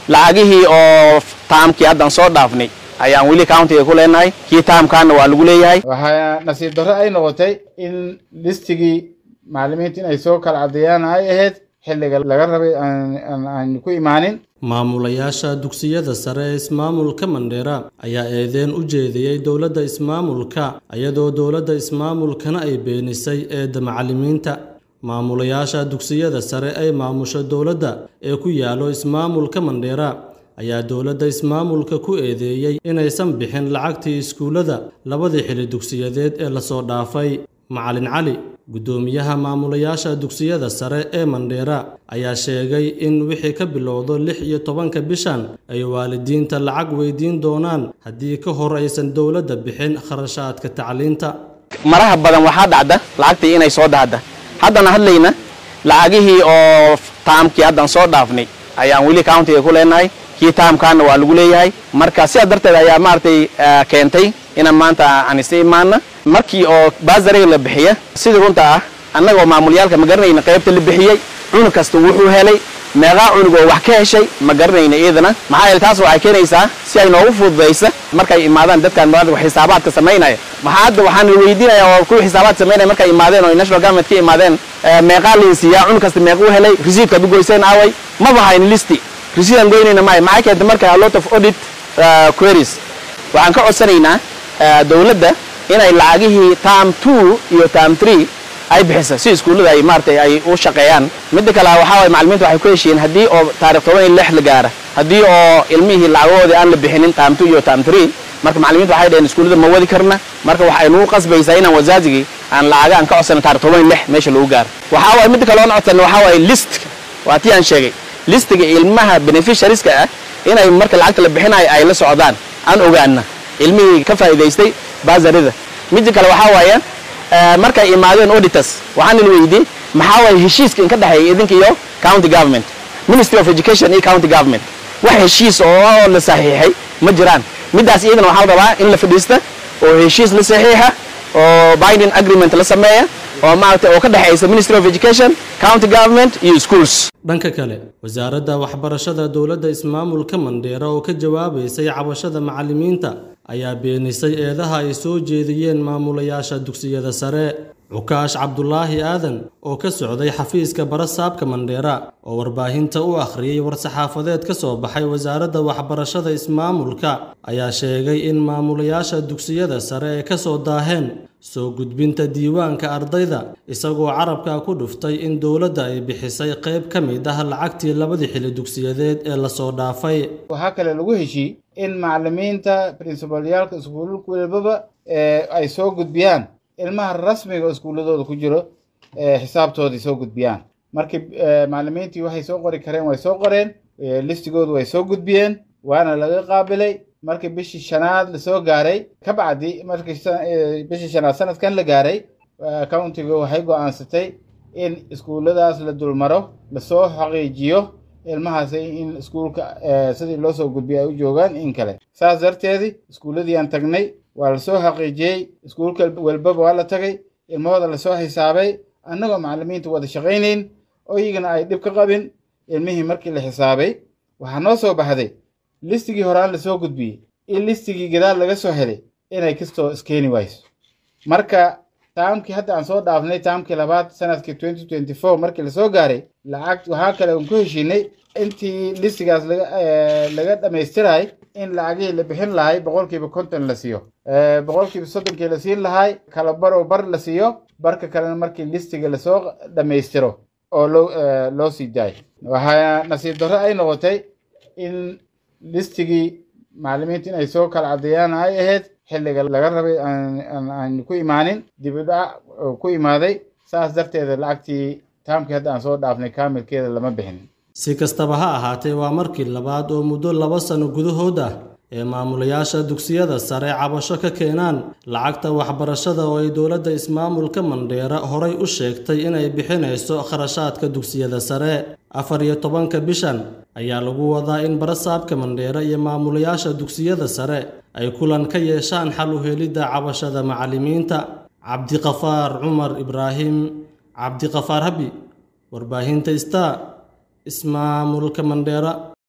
lacagihii oo taamkii haddan soo dhaafnay ayaan weli countiga ku leenahay kii taamkaana waa lagu leeyahay waxaa nasiib darro ay noqotay in listigii macallimiinta in ay soo kala caddeeyaan ay ahayd xilliga laga rabay aan ku imaanin maamulayaasha dugsiyada sare ee ismaamulka mandheera ayaa eedeen u jeediyey dowladda ismaamulka iyadoo dowladda ismaamulkana ay beenisay eedda macallimiinta maamulayaasha dugsiyada sare ay maamusho dowladda ee ku yaallo ismaamulka mandheera ayaa dowladda ismaamulka ku eedeeyey inaysan bixin lacagtii iskuullada labadii xili dugsiyadeed ee lasoo dhaafay macalin cali guddoomiyaha maamulayaasha dugsiyada sare ee mandheera ayaa sheegay in wixii ka bilowdo lix iyo tobanka bishan ay waalidiinta lacag weydiin doonaan haddii ka hor aysan dowladda bixin kharashaadka tacliinta maraha badan waxaa dhacda lacagtii inay soo dhahda haddana hadlayna lacagihii oo taamkii haddan soo dhaafnay ayaan weli countiga ku leenahay kii taamkaana waa lagu leeyahay marka sidaas darteed ayaa maaragtay keentay inaan maanta aan isa imaana markii oo baasariga la bixiya sidii runta ah annagoo maamulyaalka ma garanayna qaybta la bixiyey cunug kasta wuxuu helay meeqaa cunug oo wax ka heshay ma garanayna iyadana maxaa yeele taas waxay keenaysaa si ay noogu fududaysa markay imaadaan dadkan maanta xisaabaadka samaynaya maxaa hadda waxaan weydiinaya oo kuwa xisaabaad samaynaya markay imaadeen oo national government ka imaadeen meeqaa liinsiiyaa cunug kasta meequu helay receiptka du goyseen aaway maba hayn listi receiptan goynayna maayo maxay keentay marka a lot of audit queries waxaan ka codsanaynaa dowladda inay lacagihii tam two iyo tam three ay bixisa si iskuullada ay maaratay ay u shaqeeyaan midda kale waxaa waye macallimiinta waxay ku heshiiyeen haddii oo taarikh toban iyo lix la gaara haddii oo ilmihii lacagahoodii aan la bixinin tam two iyo tam three marka macallimiinta waxay dhaheen iskuullada ma wadi karna marka waxay nagu qasbaysaa inaan wasaajigii aan lacaga aan ka codsana taarikh toban iyo lix meesha lagu gaaro waxaa waye midda kale oon codsana waxaa waye list waa tii aan sheegay listiga ilmaha beneficiarieska ah inay marka lacagta la bixinayo ay la socdaan aan ogaana ilmihii ka faa'iidaystay baasarida midda kale waxaa waaye markay imaadeen auditors waxaan il weydiiyey maxaa waaye heshiiska in ka dhexeeya idinka iyo county government ministry of education iyo county government wax heshiis oo la saxiixay ma jiraan middaas iyadana waxaa la rabaa in la fadhiista oo heshiis la saxiixa oo binding agreement la sameeya oo maaragtay oo ka dhexaysa ministry of education county government iyo schools dhanka kale wasaaradda waxbarashada dowladda ismaamulka mandheera oo ka jawaabaysay cabashada macallimiinta ayaa beenisay eedaha ay soo jeediyeen maamulayaasha dugsiyada sare cukaash cabdulaahi aadan oo ka socday xafiiska barasaabka mandheera oo warbaahinta u akhriyey war-saxaafadeed ka soo baxay wasaaradda waxbarashada ismaamulka ayaa sheegay in maamulayaasha dugsiyada sare ee ka soo daaheen soo gudbinta diiwaanka ardayda isagoo carabka ku dhuftay in dowladda ay bixisay qayb ka mid ah lacagtii labadii xili dugsiyadeed ee lasoo dhaafay waxaa kale lagu heshii in macallimiinta princibalyaalka iskuulka walbaba ay soo gudbiyaan ilmaha rasmiga oo iskuulladooda ku jiro xisaabtoodii soo gudbiyaan markii macallimiintii waxay soo qori kareen way soo qoreen listigoodu way soo gudbiyeen waana laga qaabilay markii bishii shanaad lasoo gaaray ka bacdi markii bishii shanaad sanadkan la gaaray countiga waxay go-aansatay in iskuulladaas la dulmaro lasoo xaqiijiyo ilmahaasi in iskuulka sidii loo soo gudbiyo ay u joogaan in kale saas darteedii iskuulladii aan tagnay waa lasoo xaqiijiyey iskuulka walbaba waa la tagay ilmahooda lasoo xisaabay annagoo macallimiinta wada shaqaynayn oo iyagana ay dhib ka qabin ilmihii markii la xisaabay waxaa noo soo baxday listigii horaan lasoo gudbiyey in listigii gadaal laga soo helay inay kastoo iskeeni wayso marka taamkii hadda aan soo dhaafnay taamkii labaad sanadkii twenty twenty four markii lasoo gaaray lacag waxaa kale aan ku heshiinay intii listigaas laga laga dhammaystiray in lacagihii la bixin lahay boqolkiiba konton la siiyo boqolkiiba soddonkii la siin lahay kala bar oo bar la siiyo barka kalena markii listiga lasoo dhammaystiro oo loo loo sii daayo waxaa nasiib darro ay noqotay in listigii macallimiinta in ay soo kala caddeeyaan ay ahayd xilliga laga rabay aan ku imaanin dib u dhac ku imaaday saas darteeda lacagtii taamkii hadda aan soo dhaafnay kaamilkeeda lama bixin si kastaba ha ahaatee waa markii labaad oo muddo laba sano gudahood ah ee maamulayaasha dugsiyada sare cabasho ka keenaan lacagta waxbarashada oo ay dowladda ismaamulka mandheera horay u sheegtay inay bixinayso kharashaadka dugsiyada sare afar iyo tobanka bishan ayaa lagu wadaa in barasaabka mandheera iyo maamulayaasha dugsiyada sare ay kulan ka yeeshaan xal u helidda cabashada macallimiinta cabdiqafaar cumar ibraahim cabdiqafaar habi warbaahinta star ismaamulka mandheera